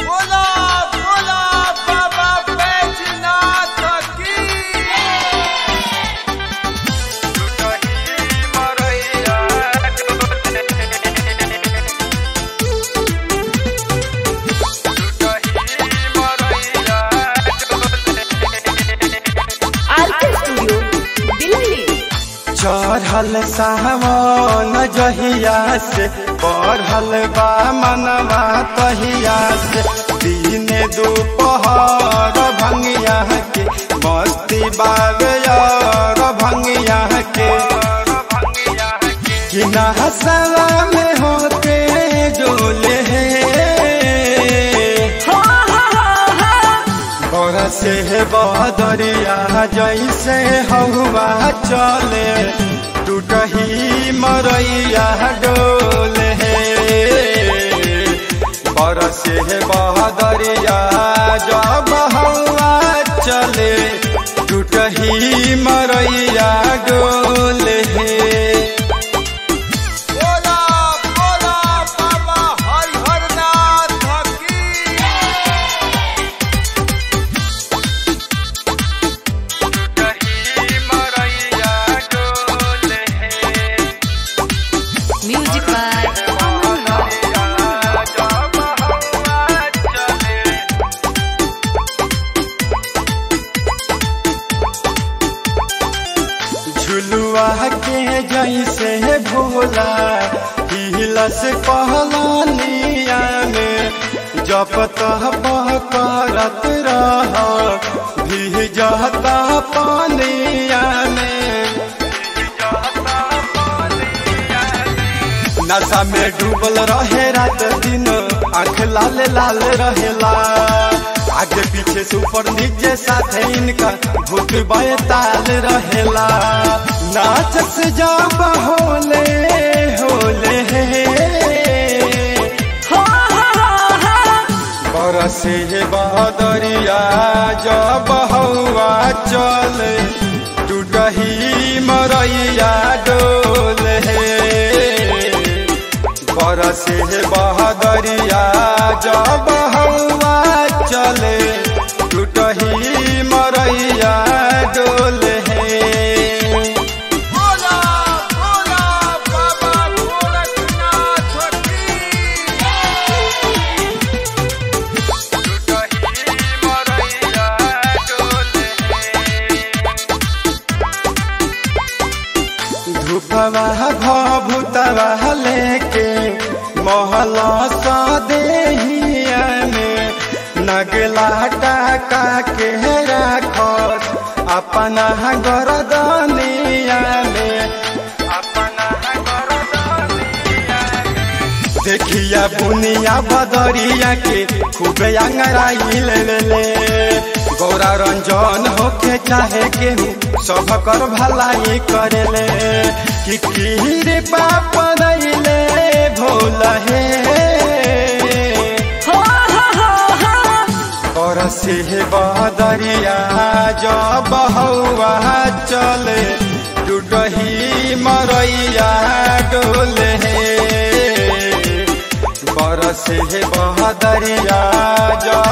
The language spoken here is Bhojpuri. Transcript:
बोला बोला बाबा बैजनाथ की आरके स्टूडियो दिल्ली चढ़ल सावन जहिया से बढ़ल बा मनवा तहिया से दिने दोपहर भंगिया के मस्ती बावे और भंगिया के कि नहसवा में होते डोले बरसे बदरिया जैसे हवा चले टूटही मरैया डोले बरसे बदरिया जब हवा चले टूटही मरैया डोले बोला बोला बाबा हरिहरनाथ की म्यूजिक बाय अमन रॉक झुलुआ के जैसे भोला हिलस पहलानिया में जप तप करत रह भीजता पानिया में नशा में डूबल रहे रात दिन आंख लाल लाल रहेला आगे पीछे से ऊपर नीचे साथे इनका भूत ताल रहेला नाच से जब होले होले बरसे बदरिया जब हवा चले टूटही मरैया डोले बरसे बहदरिया जब हवा चले टूटही मरैया डोले बोला बोला बाबा गोरखनाथ की धूपवा भभूतवा लेके महला सा देहिया में नगला टाका के राखत अपना गरदनिया में अपना गरदनिया देखिया बुनिया बदरिया के खूबे अंगराई ले ले ले गौरा रंजन होके चाहे केहू सब कर भलाई करे ले कि कीरे पाप दैले भोल हे और से बदरिया जब हवा चले टूटही मरैया डोले बरसे बहदरिया जब